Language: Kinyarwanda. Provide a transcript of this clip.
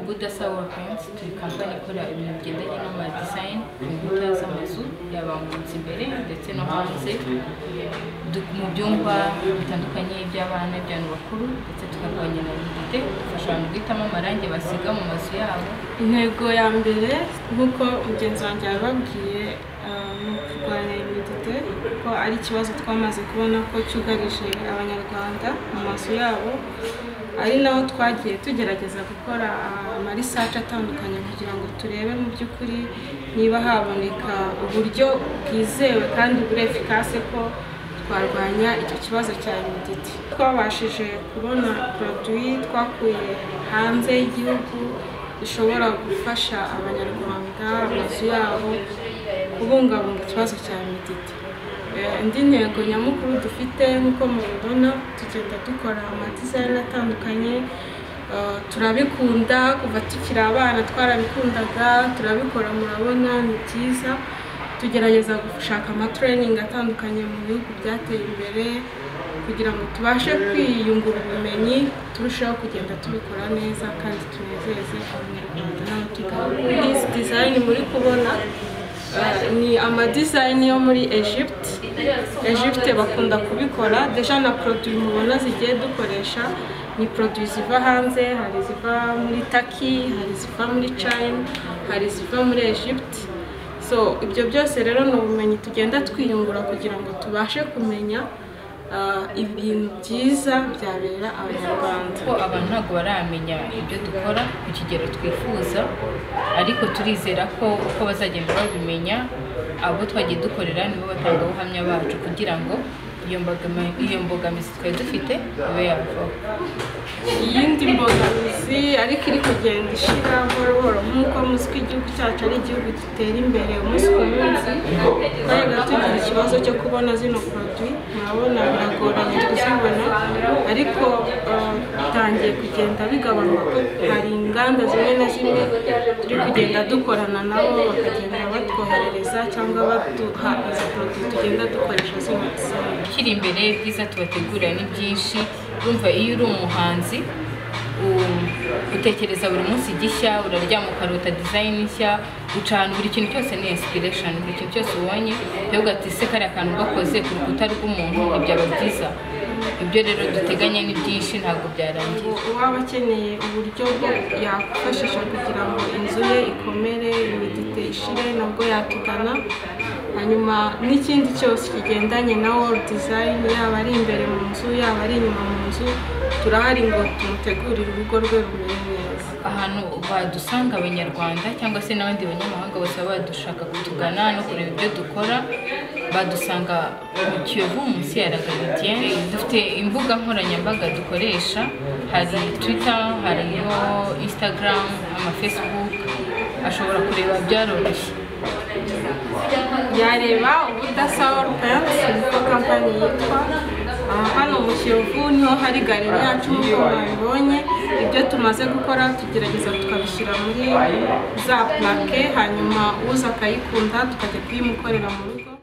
Budasa World Paints turi kampani ikora ibintu bigendanye n'amadisayini ku nkuta z'amazu yaba mu nzu imbere ndetse no hanze du- mu byumba bitandukanye by'abana iby'abantu bakuru ndetse tukarwanya na nudite dufasha abantu guhitamo amarangi basiga mu mazu yabo intego ya mbere nk'uko mugenzi wanjye yababwiye ah, ni ukurwanya imidite kuko ari ikibazo twamaze kubona ko cyugarije abanyarwanda mu mazu yabo ari naho twagiye tugerageza gukora ah, amarisaci atandukanye kugira ngo turebe mu by'ukuri niba haboneka uburyo bwizewe kandi buri efikase ko twarwanya icyo kibazo cya imidite twabashije kubona poroduwi twakuye hanze y'igihugu bishobora gufasha abanyarwanda amazu yabo kubungabunga ikibazo cya midite indi ntego nyamukuru dufite nk'uko mubibona tugenda dukora amadizayini atandukanye eh, turabikunda kuva tukiri abana twarabikundaga turabikora murabona ni byiza tugerageza gushaka amatereningi atandukanye mu bihugu byateye imbere kugira ngo tubashe kwiyungura ubumenyi turusheho kugenda tubikora neza kandi tunezeze abanyarwanda n'abatugana izi dizayini muri kubona eh, ni amadizayini yo muri egypte egypte bakunda kubikora deja na poroduwi mubona zigiye dukoresha ni poroduwi ziva hanze hari iziva muri taki hari iziva muri china hari iziva muri egypte so ibyo byose rero ni ubumenyi tugenda twiyungura kugira ngo tubashe kumenya ah, ibintu byiza byabera abanyarwanda ko abantu ntabwo baramenya ibyo dukora ku kigero twifuza ariko turizera ko uko bazagenda babimenya abo twagiye dukorera nibo batangabuhamya bacu kugira ngo iyo mbogama- iyo mbogamizi twari dufite ibe yavaho iyindi mbogamizi ariko iri kugenda ishira buhoro buhoro nk'uko muzi ko igihugu cyacu ari igihugu gitera imbere umunsi ku munsi twajyaga tugira ikibazo cyo kubona zino poroduwi murabona biragoranye kuzibona ariko eh, bitangiye kugenda bigabanuka hari inganda zimwe na zimwe turi kugenda dukorana nabo bakagenda batwoherereza cyangwa baduha izi poroduwi tugenda dukoresha zino zindi ukiri imbere ibyiza tubategurira ni byinshi urumva iyo uri umuhanzi u- utekereza buri munsi gishya uraryama ukarota dizayini nshya uca ahantu buri kintu cyose ni inspiration buri kintu cyose ubonye ukavuga ati se kariya kantu gakoze ku rukuta rw'umuntu ibyaba byiza ibyo rero duteganya ni byinshi ntabwo byarangiye uwaba akeneye uburyo yakwifashisha kugira ngo inzu ye ikomere imidite ishire nabwo yatugana hanyuma n'ikindi cyose kigendanye na wolu dizayini yaba ari imbere mu nzu yaba ari inyuma mu nzu turahari ngo tumutegurire urugo rwe rumere neza ahantu badusanga abanyarwanda cyangwa se n'abandi banyamahanga bose baba badushaka kutugana no kureba ibyo dukora badusanga mu kiyovu munsi ya ragaritiyeni dufite imbuga nkoranyambaga dukoresha hari twita hariho insitagaramu amafesibuku ashobora kureba byaroroshye yareba ubudasa wolu pensi niko kampani yitwa Aha hano mu kiyovu niho hari galeri yacu nk'uko babibonye ibyo tumaze gukora tugerageza tukabishyira muri za purake hanyuma uza akayikunda tukajya kuyimukorera mu rugo